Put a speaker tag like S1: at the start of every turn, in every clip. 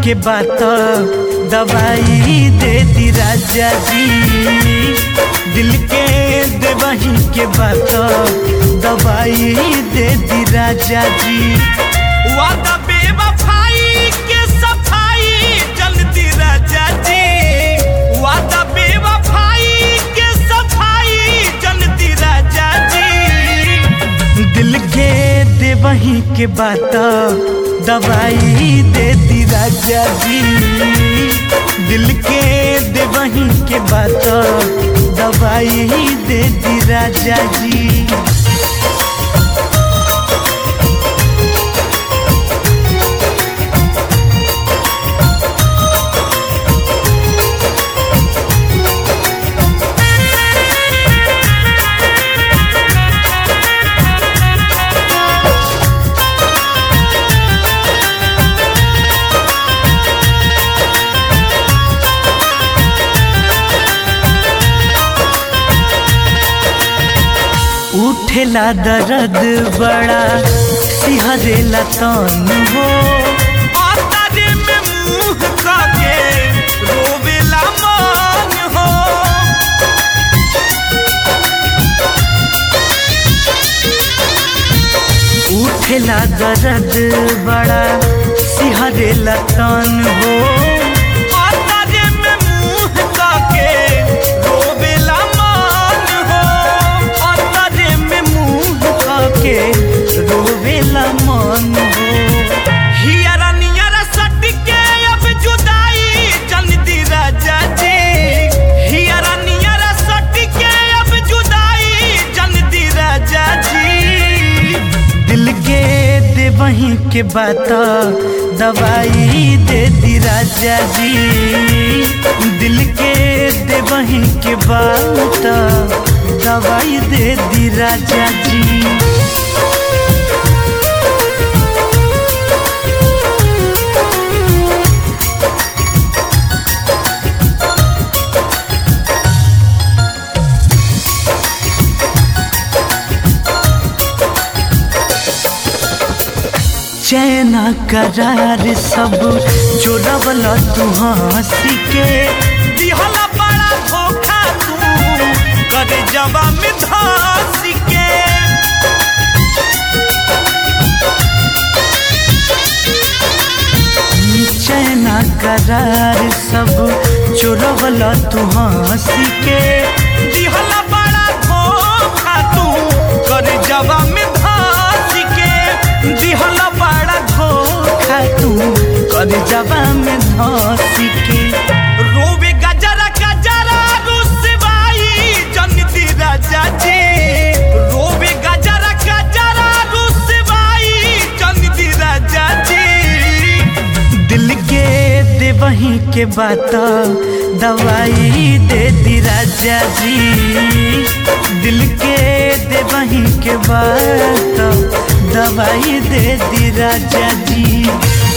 S1: के बात दवाई दे दी राजा जी दिल के देवही के बात दवाई दे दी राजा जी
S2: वादा बेवफाई के सफाई जल्दी राजा जी वादा बेवफाई के सफाई जल्दी राजा जी
S1: दिल के देवही के बात दवाई दे दी राजा जी दिल के देवही के बात दवाई दे दी राजा जी उठेला दर्द बड़ा सिहरेला तन हो
S2: आतारे में मुंह काके रोवेला मन हो
S1: उठेला दर्द बड़ा सिहरेला तन हो
S2: आतारे में मुंह काके रोवेला मन हो
S1: आतारे में मुंह के रोवेला मन हो
S2: हियरा नियरा सट के अब जुदाई जल्दी राजा जी हियरा नियरा सट के अब जुदाई जल्दी राजा जी
S1: दिल के देवही के बात दवाई दे दी राजा जी दिल के देवही के बात दवाई दे दी राजा जी चैना करार सब जोड़वल तू हंसी के
S2: दिहला बड़ा धोखा तू करे जवा में धस के
S1: चैना करार सब जोड़वल तू हंसी के
S2: दिहला बड़ा धोखा तू करे जवा में धस के दिहला बड़ा
S1: धोखा तू कर जबा में धंसी के
S2: रोवे गजरा गजरा रुसवाई जन्नती राजा जी रोवे गजरा गजरा रुसवाई जन्नती राजा जी
S1: दिल के देवही के बात दवाई दे दी राजा जी दिल के देवही के बात दवाई दे दी राजा जी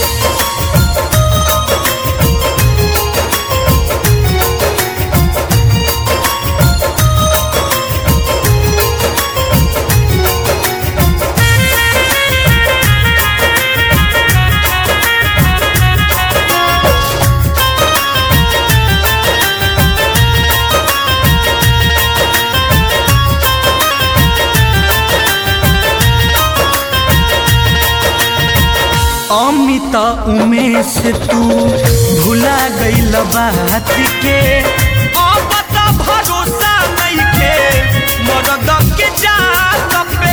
S1: अमित उमेश तू भुला गईल बात के
S2: अब त भरोसा नइखे मरद के जात पे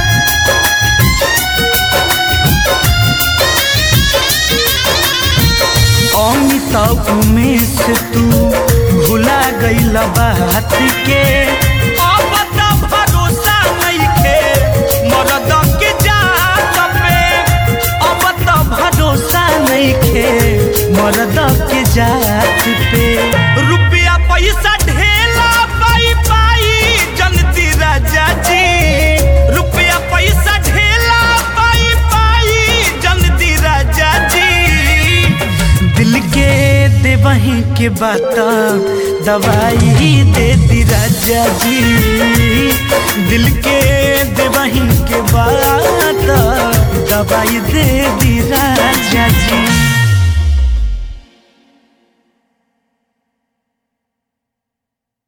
S1: अमित उमेश तू भुला गईल बात के
S2: अब त भरोसा नइखे मरद के जात पे
S1: अब तो भरोसा नहीं खे मर्द के जात पे
S2: रुपया पैसा ढेला पाई पाई जनती राजा जी रुपया पैसा ढेला पाई पाई जनती राजा जी
S1: दिल के देवही के बात दवाई दे दी राजा जी दिल के देवही के बात दवाई दे दी राजा जी